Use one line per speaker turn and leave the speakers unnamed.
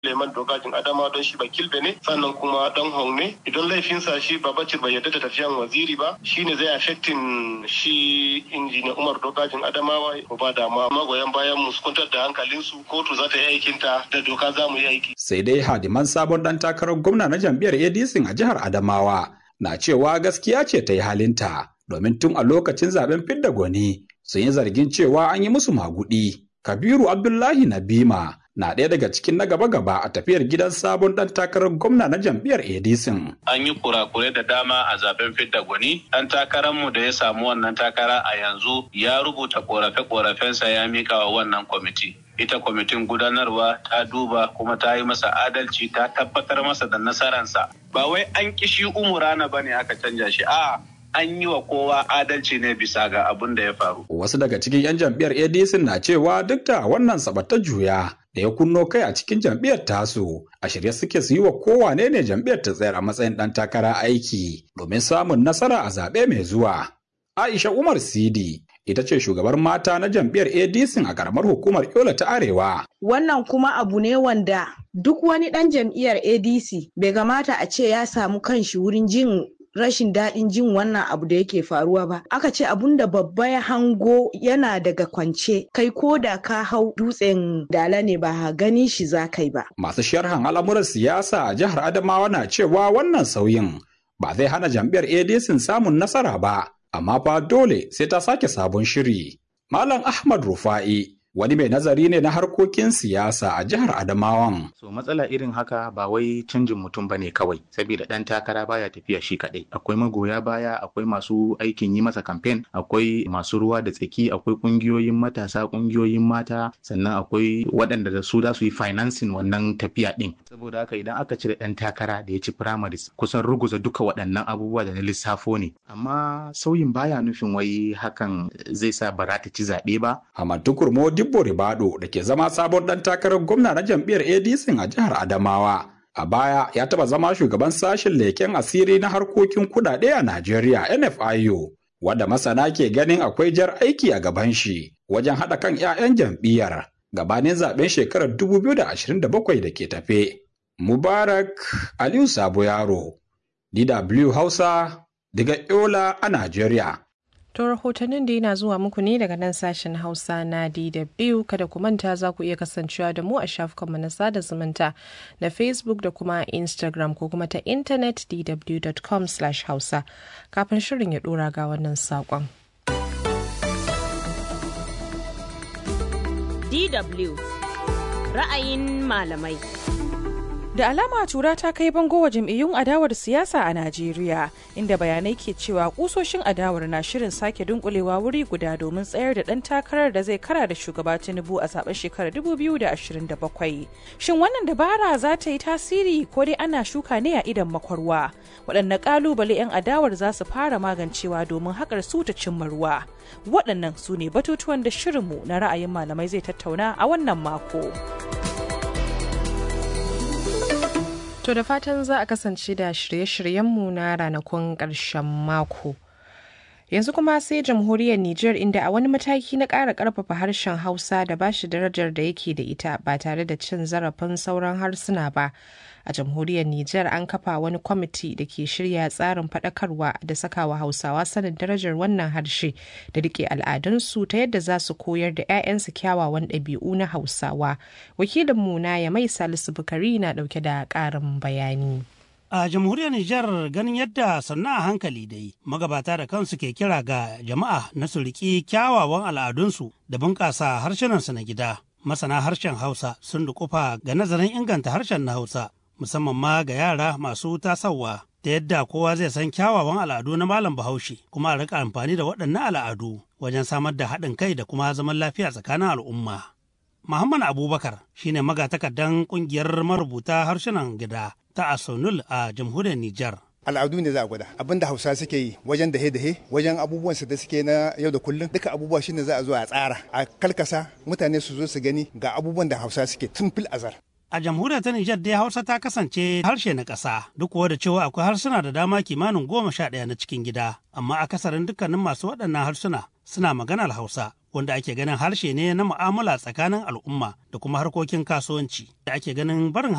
Leman Dogajin Adama don shi Bakilbe ne sannan kuma dan Hong ne idan laifinsa shi Babacir bai yarda da tafiyan waziri ba shine zai affecting shi injiniya Umar Dogajin Adamawa ko ba da ma magoyan bayan mu su kwantar da hankalinsu kotu za ta yi aikinta da doka za mu yi aiki.
Sai dai hadiman sabon dan takarar gwamna na jam'iyyar ADC a jihar Adamawa na cewa gaskiya ce ta yi halinta domin tun a lokacin zaben fidda gwani sun yi zargin cewa an yi musu magudi. Kabiru Abdullahi Nabima na ɗaya daga cikin na gaba-gaba a tafiyar gidan sabon ɗan takarar gwamna na jam'iyyar ADC.
An yi kurakure da dama a zaben fidda gwani. Ɗan takararmu da ya samu wannan takara a yanzu ya rubuta korafe-korafensa ya mika wa wannan kwamiti. Ita kwamitin gudanarwa ta duba kuma ta yi masa adalci ta tabbatar masa da nasararsa. Ba wai an kishi umurana ba ne aka canja shi, a'a an yi wa kowa adalci ne bisa ga abin da ya faru.
Wasu daga cikin 'yan jam'iyyar ADC na cewa duk da wannan sabata juya da ya kunno kai a cikin jam'iyyar tasu a shirye suke su yi wa kowane ne jam'iyyar ta tsayar a matsayin ɗan takara aiki domin samun nasara a zaɓe mai zuwa. Aisha Umar Sidi ita ce shugabar mata na jam'iyyar ADC a karamar hukumar Yola ta Arewa.
Wannan kuma abu ne wanda duk wani ɗan jam'iyyar ADC bai kamata a ce ya samu kanshi wurin jin rashin daɗin jin wannan abu da yake faruwa ba aka ce abun da babba ya hango yana daga kwance kai ko da ka hau dutsen dala ne ba gani shi za kai ba
masu sharhan al'amuran siyasa a jihar adamawa na cewa wannan sauyin ba zai hana jam'iyyar adc samun nasara ba amma fa dole sai ta sake sabon shiri malam ahmad rufa'i wani mai nazari ne na harkokin siyasa a jihar Adamawan.
So matsala irin haka ba wai canjin mutum bane kawai, saboda ɗan takara baya tafiya shi kaɗai. Akwai magoya baya, akwai masu aikin yi masa kamfen, akwai masu ruwa da tsaki, akwai ƙungiyoyin matasa, ƙungiyoyin mata, sannan akwai waɗanda da su za su yi financing wannan tafiya ɗin. Saboda haka idan aka cire ɗan takara da ya ci primaries, kusan ruguza duka waɗannan abubuwa da na lissafo ne. Amma sauyin baya nufin wai hakan zai sa ba ta ci zaɓe ba.
Ahmad Tukur Dibbo Ribado da ke zama sabon ɗan takarar gwamna na jam'iyyar ADC a jihar Adamawa. A baya ya taɓa zama shugaban sashen leken asiri na harkokin kuɗaɗe a Najeriya NFIU, wadda masana ke ganin akwai jar aiki a gaban shi wajen haɗa kan 'ya'yan jam'iyyar gabanin zaben shekarar 2027 da ke tafe. Mubarak Aliyu Sabo Yaro, DW Hausa, daga Yola a Najeriya.
To rahotannin da yana zuwa muku ne daga nan sashen Hausa na DW kada ku manta za ku iya kasancewa da mu a shafukanmu na sada zumunta na Facebook da kuma Instagram ko kuma ta intanet dw.com hausa kafin shirin ya dora ga wannan saƙon.
DW ra'ayin malamai.
Da alama tura ta kai bango wa jam'iyyun adawar siyasa a Najeriya, inda bayanai ke cewa kusoshin adawar na shirin sake dunkulewa wuri guda domin tsayar da ɗan takarar da zai kara da shugaba Tinubu a zaben shekarar 2027. Shin wannan dabara za ta yi tasiri ko dai ana shuka ne a idan makwarwa? Waɗanne ƙalubale 'yan adawar za su fara magancewa domin haƙar su ta cimma ruwa? Waɗannan su ne batutuwan da shirinmu na ra'ayin malamai zai tattauna a wannan mako.
To da fatan za a kasance da shirye-shiryenmu na ranakun ƙarshen mako. Yanzu kuma sai jamhuriyar Nijar inda a wani mataki na ƙara ƙarfafa harshen Hausa da ba shi darajar da yake da ita ba tare da cin zarafin sauran harsuna ba. A jamhuriyar Nijar an kafa wani kwamiti da ke shirya tsarin faɗakarwa da sakawa Hausawa sanin darajar wannan harshe da rike al'adunsu ta yadda za su koyar da 'ya'yansu kyawawan ɗabi'u na Hausawa. Wakilinmu na ya mai Salisu Bukari na ɗauke da ƙarin bayani.
A jamhuriyar Nijar ganin yadda sannu a hankali dai magabata da kansu ke kira ga jama'a na su riƙi kyawawan al'adunsu da bunƙasa harshenansu na gida. Masana harshen Hausa sun dukufa ga nazarin inganta harshen na Hausa musamman ma ga yara masu tasawa ta yadda kowa zai san kyawawan al'adu na malam bahaushe kuma a rika amfani da waɗannan al'adu wajen samar da haɗin kai da kuma zaman lafiya tsakanin al'umma. Muhammad Abubakar shine magatakardan ƙungiyar marubuta harsunan gida ta Asonul a jamhuriyar Nijar.
al'adu ne za a gwada abin da hausa suke yi wajen dahe dahe wajen abubuwan su da suke na yau da kullum duka abubuwa shine za a zo a tsara a kalkasa mutane su zo su gani ga abubuwan da hausa suke tun fil azar
A jamhuriyar ta Nijar dai Hausa ta kasance harshe na ƙasa duk da cewa akwai harsuna da dama kimanin goma sha ɗaya na cikin gida amma akasarin dukkanin masu waɗannan harsuna suna maganar Hausa wanda ake ganin harshe ne na mu'amala tsakanin al'umma da kuma harkokin kasuwanci da ake ganin barin